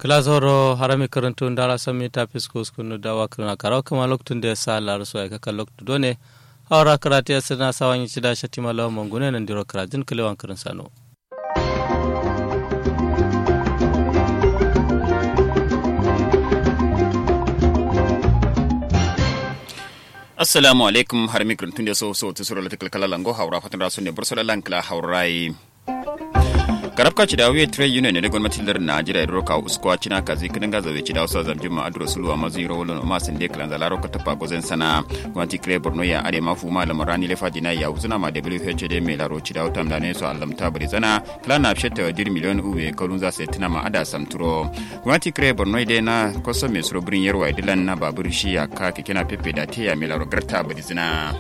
kilazoro harami karantu ndara sami ta fisko skunu dawa kirna karaw kama loktun da sa lar so ka kan loktu done hawra karate ya sirna sawanyi cida shatima lawa mangune nan diro karajin kilewan kirin sano assalamu alaikum har mikron tun da so so ta sura latikal kala lango haura fatan rasu ne bursar lankala haurai karabka ci da wuye trade union ne gwamnatin lar najeriya da roka uskwa cina kazi kinin gaza bai ci da wasu zamjin ma adro sulu a mazu yiro wulun ma sun de kalan zalaro ka tafa gozen sana gwamnati kire borno ya are mafu ma lamar rani lefa dina ya uzuna ma whd mai laro ci da wata mdane su allamta bari zana kala na fshetta dir miliyon uwe kalun za su tuna ma ada samturo gwamnati kire borno dai na kwasa mai suro birin yarwa idilan na babur shi ya ka kina pepe da teya mai laro garta bari zina.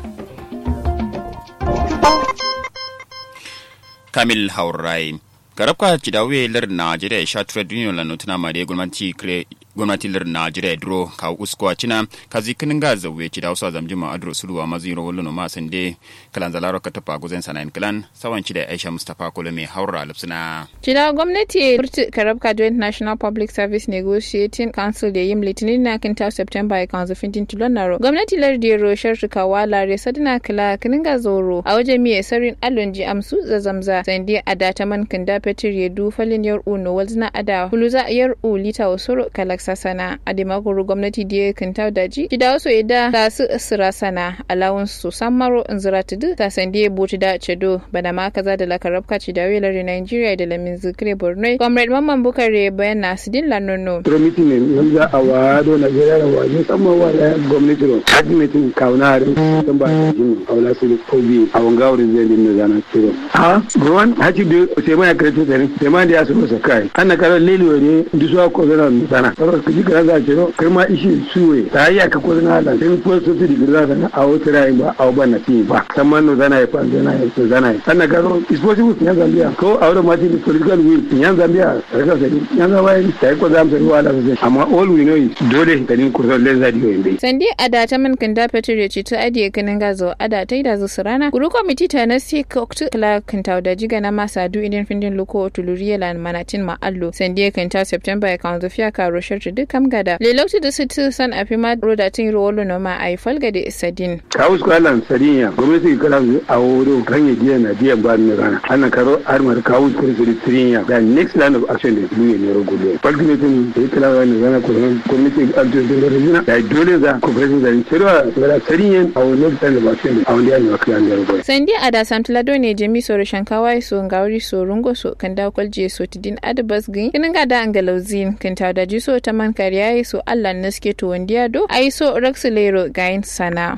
kamil haurai garabka cidawe lar najeriya ya sha trade union la notuna mare gwamnati kre gwamnati lar najeriya dro ka uskwa cina ka zikinin ga zawe cida wasu zamji ma adro suluwa maziro wallo ma sande kalan zalaro ka tafa guzen sanayin kalan sawan cida aisha mustafa kolome haura alipsina cida gwamnati burti karabka joint national public service negotiating council da yim litinin na kinta september ya kanzu fintin tulon naro gwamnati lar da roshar shikawa lare sadina kala kinin ga zoro a wajen miye sarin alonji amsu zazamza sandi a data man kinda petir ya du falin yar uno walzina ada huluza yar u lita wasoro kalak sasana a dimakuru gwamnati da kinta daji kida wasu ida ta su sira sana alawun su samaro in zira tudu ta sandi ya buci da cedo bana ma kaza da lakarabka ci da welare nigeria da lamin zikire borno comrade mamman bukare bayan na sidin lanono promiti ne yanzu a wado na jira da waje sama wa da gwamnati ro admitin kauna harin sun ba ta jin aula su ko bi a wanga wurin zai dinna zana kiro ha ruwan haji da sai mai karatu da sai mai da ya su masa kai ana karo leliyo ne dusuwa ko zana sana karo kaji kana za ce kai ma ishi suwe ta yi aka ko zana da sai ko su ti digiri zana a wata rayin ba a ba na ti ba kamar no zana ya fa zana ya to zana ya ana karo is possible in Zambia ko a wurin ma ti political will in Zambia raka sai in Zambia sai ko zamu sai wala sai amma all we know is dole ka din kurso len zadi yo inde sandi ada ta man kan da petir ya ci ta adiye kanin gazo ada ta da zu rana guru komiti ta na si koktu kala kan ta da jiga na masa du idin findin luko tuluriya lan manatin ma allo sandi kan ta september ya kan zufiya ka roshar ta duk kam gada le lokti da su san afi ma roda tin rolo no ma ai falga da sadin ka usko alan sadinya gwamnati kala a wuro kan ya jiya na jiya ba ni rana ana karo armar ka usko da sadinya da next line of action da duniya ne rogo falkimetin da ya kala wani zana gwamnati altun da rajina da dole za ku fara zan cewa gara sariyen a wani lokacin da ba shi ne a wani yanzu wakil an yarbo sandi ada samtulado ne jami so shankawa so ngawri so rungo so kan da kwalje so tidin adabas gin kinin ga da angalauzin kan ta da so ta man kariya so allah na suke to wandiya do ai so raxilero gain sana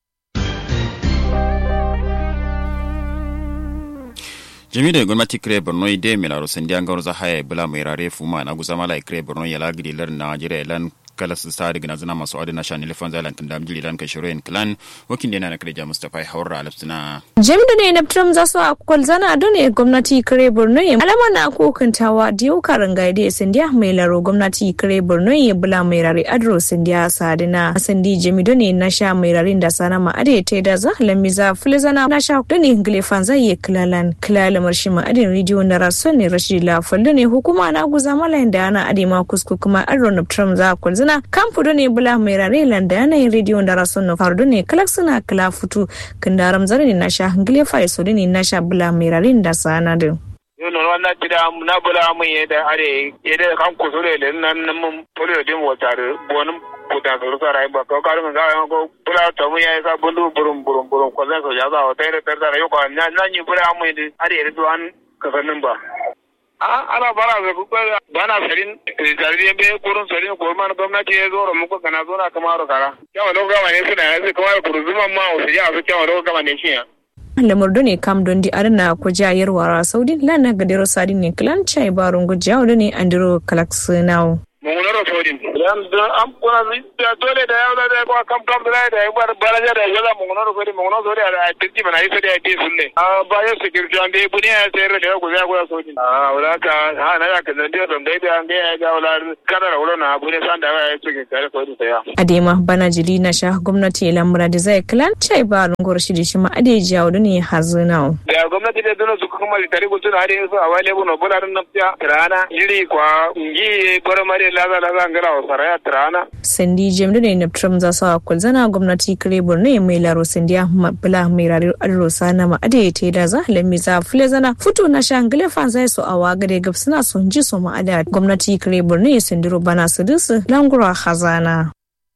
jami da gwamnati kire borno ide milaro sandi an gawar zahaya bula mai rare fuma na gusa mala kire borno ya lagiri lar najeriya lan kala su sa daga zana masu adana shan ilifan zalan kan da mjili lan kashiro en clan wakin da na kire mustafa haura alafsina jam da ne naptram za su akwal zana ado ne gwamnati kire borno ya alama na kokantawa da yau karin gaide ya sandiya mai laro gwamnati kire borno ya bula mai rare adro sandiya sadina sandi jami da ne na sha mai rarin da sana ma ade ta da za lamiza filizana na sha da ne gilefan zai yi kilalan kilalamar shi ma adin ridiyo na rason ne rashi la fallo ne hukuma na guza malayin da ana ade ma kusku kuma adro naptram za akwal zana kan fudo ne bula mai rare landa yanayin rediyo da rason na fardo ne kalak suna kala futu kan daram zare ne na sha hangile fa iso ne na sha bula mai rare da sana din. yo non wanna tida na bula mun yeda are yeda kan kusure le nan mun polio dim wotare bonum kuta so sara ba ko karu ga ko bula to mun ya sa bundu burum burum burum ko zan so ya za o tere tere tere yo ko na ni bula mun yeda are do an kasanin ba a ana bara ga kuka bana sarin zarriye be kurun sarin ko man gwamnati ya zo muku kana zo na kamar kara kyawa lo gama ne suna yanzu kamar kuruzuman ma o sai ya zo kyawa lo gama ne shi ya lamar ne kam don di arna ko jayar wara saudi lana ga dero sadin ne klan chai barun go jawo ne andiro kalaksinao mun munoro sodin dan am kuna da dole da yawa da ko kam kam da da ya bar baraja da ya mu munoro sodin munoro sodin da tinti bana yi sodin da sunne a ba ya security an dai buniya ya sayar da ku za ku sodin a wala ka ha na ka da da don dai da an ga ga wala kada da wala na bune san da ya suke kare sodin ya adema bana jiri na sha gwamnati lamura da zai kilan chai ba rungor shi da shi ma ade jawo ne hazina da gwamnati da duna su kuma litari gutun har yanzu a wale buno bularin nafsiya tirana jiri kwa ngi gora mare laza laza ngara wa saraya tirana sandi jemdu ne na tram za sa kulzana gwamnati kare borno mai laro sandiya bula mai rari adro sana ma ade te da za halami za fule zana futu na shangale fan zai so awa gare gab suna son ji so ma ada gwamnati kare borno ya sandiro bana su dusu langura hazana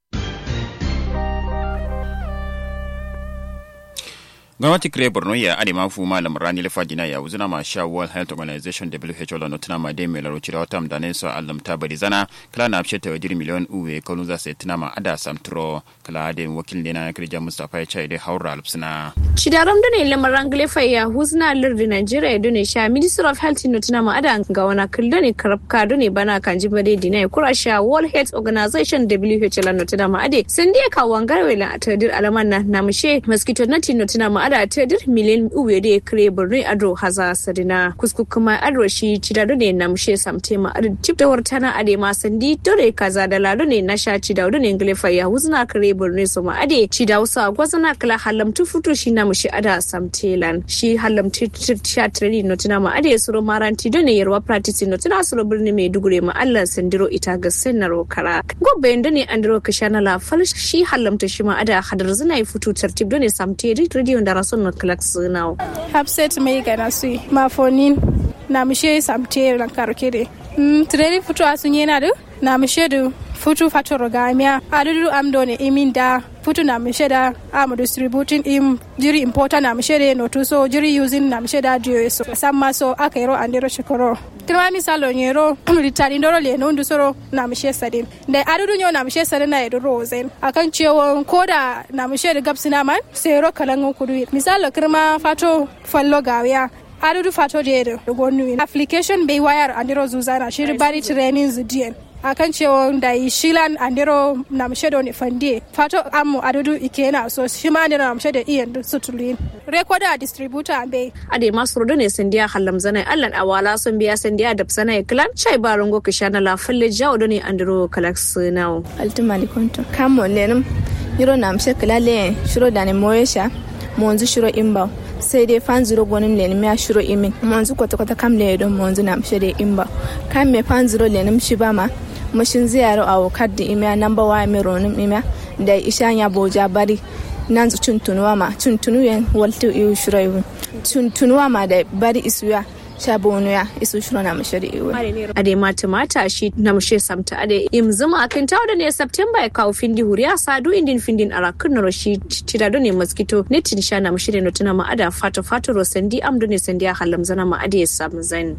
gwamnati kire borno ya ade ma fu malam rani lefa dina ya uzuna ma sha world health organization who la notuna ma de mela rochira wata mdane so alam ta bari zana kala na apshe ta wajiri miliyon uwe kolun za se tuna ma ada samtro kala ade wakil ne na kirja mustafa ya chai de haura alpsina Shidaram da ne lamarin glefa ya huzna lardin Najeriya da ne sha Minister of Health notuna ma ada ga wana kulda ne karabka da ne bana kan jibare dina ya kura sha World Health Organization WHO la notuna ma ade sun dia ka wangarwe la atadir alaman na namushe mosquito nati notuna ma ada tadir miliyan uwe da ya kire birni adro haza sadina kusku kuma adro shi cidado ne namushe samte ma ade tip da wartana ade ma sandi dore kaza da lado ne na sha cidado ne glefa ya huzna kire birni so ma ade cidao sa gwazana kala halamtu futu shi na mushi ada samtelan shi halamtu sha treni notuna ma ade suro maranti do ne yarwa practice notuna suro birni mai dugure ma Allah sandiro ita ga senaro kara gobe yanda ne andro kashana la fal shi halamta shi ma ada hadar zina yi futu tartib do ne samte radio da rason na klax now hapset mai gana su mafonin na mishe samte ran karkere mm treni futu asun yana da na mishe da futu fatoro gamia adudu amdo ne imin da futu na mishe da am distributing im jiri importa na mishe da no so jiri using na mishe da dio so samma so akairo andero shikoro kirma misalo nyero ritari ndoro le no soro na mishe sadin da adudu nyo na mishe sadin na edo rozen akan cewa koda na mishe da gabsina man sai ro kalangun kudu misalo kirma fato fallo gawiya adudu fato da yadda gonu application bai wayar andero zuzana shiri bari training zudiyan akan cewa da yi shilan andero na mshe da ne fande fato amu adudu ikena so shi ma andero na mshe da iyan sutulin rekoda distributor ambe ade masu rodo ne sandiya hallam zanai allan awala sun biya sandiya da sanai klan chai barango kishana la falle jawo do ne andero kalax now altumani konto kamo lenum yiro na mshe kilale shiro da ne moyesha monzu shiro imba sai dai fan zero gonin lenim ya shiro imin monzu kwata kwata kam le don monzu na mshe da imba kam me fan zero lenim shi ba ma mashin ziyaro a wakar da imiya namba wa mi ronin imiya da isha ya boja bari nan zu tuntunuwa ma tuntunu yan waltu iyu shiro tuntunuwa ma da bari isuya shabonu ya isu shiro na mashari iwe ade mata mata shi na mushe samta ade im zuma akin tawo da ne september ya kawo findi huriya sadu indin findin arakun na roshi tira do ne mosquito ne tin sha na mushe no tuna ma ada fato fato ro sandi am do ne sandi ya halam zana ma ade sam zain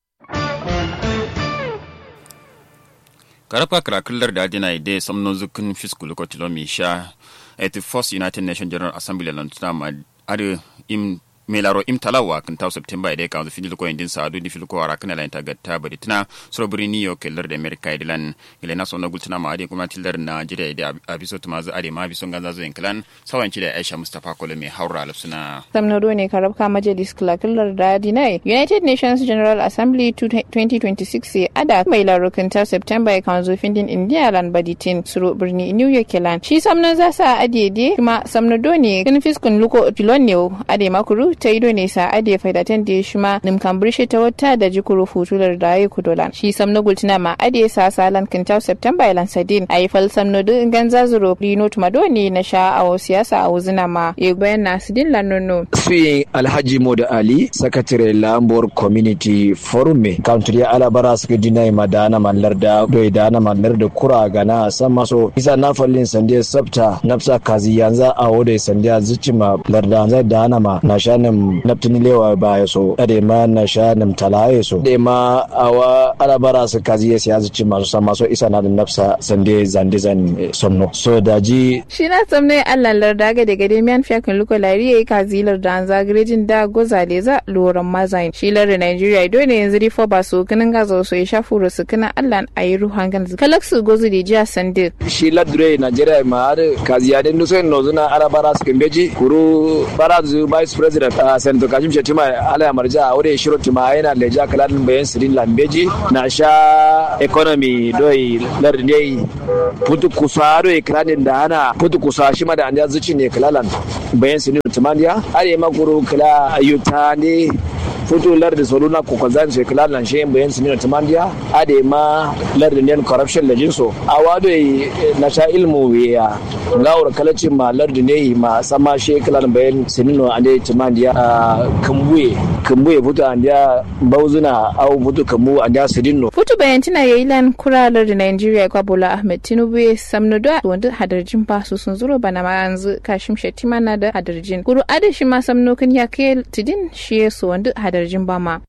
karapa karakullar da adina ide samnon zukun fiskul ko tilomi sha at the first united nations general assembly lantuna ma ade im melaro im talawa kan taw september ide kan fini ko indin sadu di fil ko ara kan la gatta bari tana so buri ni yo keller de america idilan ile na so na gultuna ma ade kuma tillar na jira ide abiso tuma za ade ma biso ganza zo inklan sawan ci da aisha mustafa kole mai haura alsuna samnado ne karabka majalis kilakillar da dinai united nations general assembly 2026 ya ada mai larukin ta september kan zo findin india lan baditin suro birni new york lan shi samnan za sa adede kuma samnado ne kin fiskun luko pilon ne ade makuru ta ido ne sa ade faidatan da shi ma nimkan birshe ta wata da jikuru futular da ya kudolan shi samno gultina ma ade sa salan kintaw september lan sadin ayi fal samno du ganza zuro rino tumadoni na sha awo siyasa a wuzina ma e bayan na sidin lanono suyin alhaji moda ali sakatare lambor community forum me country alabara suka dinai madana mallar da doi dana mallar da kura gana san maso isa na fallin sande sabta nafsa kazi yanzu a wode sande zuci ma larda zai dana ma na sha nam naptini lewa ba ya so ade ma na sha nam tala ya so de ma awa alabara su kazi ya siya ci masu sama so isa na da nafsa sande zande zan somno so daji shi na samne allah larda ga daga demian fiyakin luko lari ya yi kazilar da an zagarejin da gozale za loran mazayin shi larda nigeria ido ne yanzu rifo ba su kinin gaza su ya shafu rusu kinin allah a yi ruhan gan kalak su gozu da jiya sande shi ladure nigeria ma har kaziya den duso no zuna alabara su kimbeji kuru barazu vice president a senator kashim shetima ala marja a wurin shiro tima yana leja kaladin bayan sirin lambeji na sha economy doi lardin putu kusa doi kaladin da ana putu kusa shi ma da an zuci ne kalalan bayan sirin timandiya are makuru kala ayyuta ne foto larda soluna ko kwanzan sai kala lan shi bayan sinin timandiya ade ma larda ne corruption da jinso a wado na sha ilmu ya ngawar kalaci ma larda ne ma sama shi kala bayan sinin ande timandiya kambuye kambuye foto andiya bauzuna au foto kambu andiya sidinno foto bayan tina yayi lan kuralar da Nigeria kwa Bola Ahmed Tinubu ya samno da wanda hadarjin ba su sun zuro bana ma yanzu Kashim Shettima na da hadarjin kuru adashi ma samno kan ya kai tidin shi ya so wanda hadarjin ba ma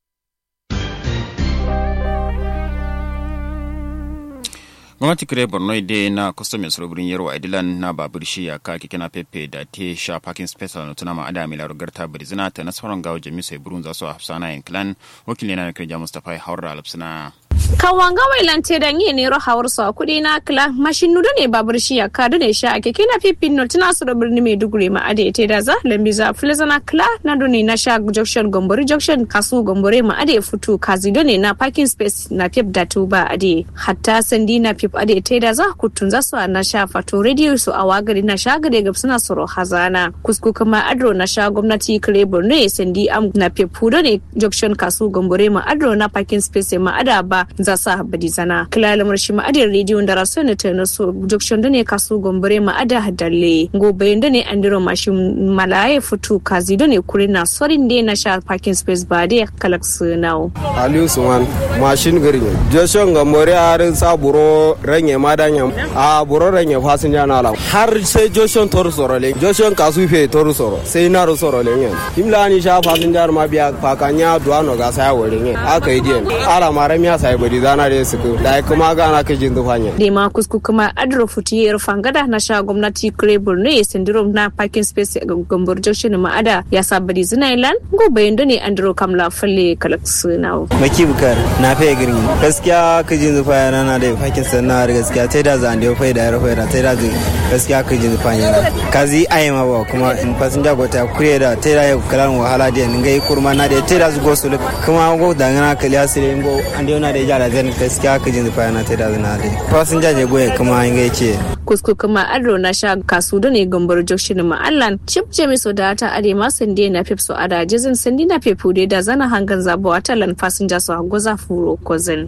gwamnati kire borno ide na custom surubirin yarwa idilan na babur shi ya ka keke na pepe da te sha parking space na tuna ma ada mila rugar ta birzina ta nasarar gawo jami sai burun za su hafsana yin clan wakili na kirja mustapha haura alapsina kawanga wailante da nye nero hawar sa kudi na kila mashin nudo ne babur shi ya kadu ne sha ake kina pipin no tana su da birni mai dugure ma ade te da za lambi za filza na kila na do ne na sha junction gombori junction kasu gombore ma ade futu kazi do ne na parking space na pip da tuba ade hatta sandi na pip ade te da za kutun za su na sha fato radio su a wagari na sha gade gab suna soro hazana kusku kuma adro na sha gwamnati kire borno sandi am na pip do ne junction kasu gombore ma adro na parking space ma ada ba za sa habadi zana kilala marshi ma'adin rediyo da rasu na ta naso junction da ne kasu gombare ma'ada hadalle gobe da ne an diro mashi malaye futu kazi da ne kuri na sorin da na sha parking space ba da kalak sunau aliyu suman mashin gari ne junction gombare har sa buro ranye madanya a buro ranye fasinja na ala har sai junction toru soro le junction kasu fe toru soro sai na ru soro le nyen imla ni sha fasinja ma biya pakanya duano ga sa wore nyen aka yi dien ala mara miya sai bari zana da su da kuma gana ka jin dufanya. Da ma kusku kuma adro futiyar fangada na sha gwamnati kure borno ya syndrome na parking space ga gambur junction ma'ada ya sa bari zina ilan gobe yanda ne andro kamla falle kalak sunawo. Maki bukar na faye girin gaskiya ka jin zufa yana na da parking sana da gaskiya ta da zan da fai da ya fai da ta da gaskiya ka jin zufa yana. Kazi ayi ma ba kuma in fasinja ko ta kure da ta da ya kalan wahala da ngai kurma na da ta da zugo su kuma go dangana kaliya sire go an da na da jara zan gaskiya ka jin zufa yana ta da zana da fasinja je goye kuma in gai ce kusku kuma adro na sha kasu da ne gambar jokshin ma'allan chip jami so da ta ade ma sande na pip so ada jizin sandi na pepu da zana hangan zabawa talan fasinja so goza furo kozin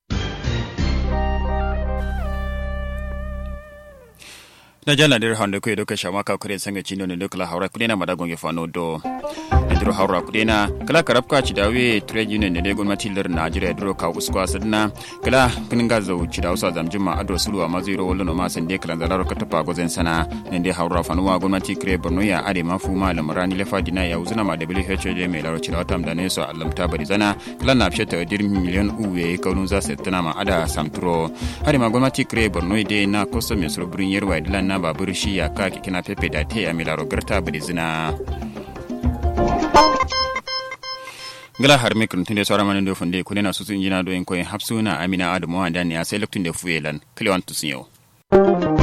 na jala dir hande ko doka shama ka kure sanga chino ne dokla haura kudena madagon ge fano do diro haura kudena kala karabka ci dawe trade union ne gon matilar najeriya diro ka uskwa sadna kala kininga zo ci dawo sa zamjuma ado sulu amma zero wallo no ma sande kala zalaro ka tapa gozen sana ne de haura fano wa gon mati kre borno ya ade mafu malam rani lefa dina ya uzuna ma WHO de me laro ci dawo tam da ne so allam ta bari zana kala na fsheta dir miliyon uwe kaunu za setna ma ada samturo ade ma gon mati kre borno de na kosto me so burin yerwa dilan na babur shi ya ka kina pepe da te a milaro garta bari zina gala har mikron tunde sora manin do funde kune na susun jina do en koyin hapsuna amina adamu wanda ne a sai loktun da fuyelan klewan tusun yau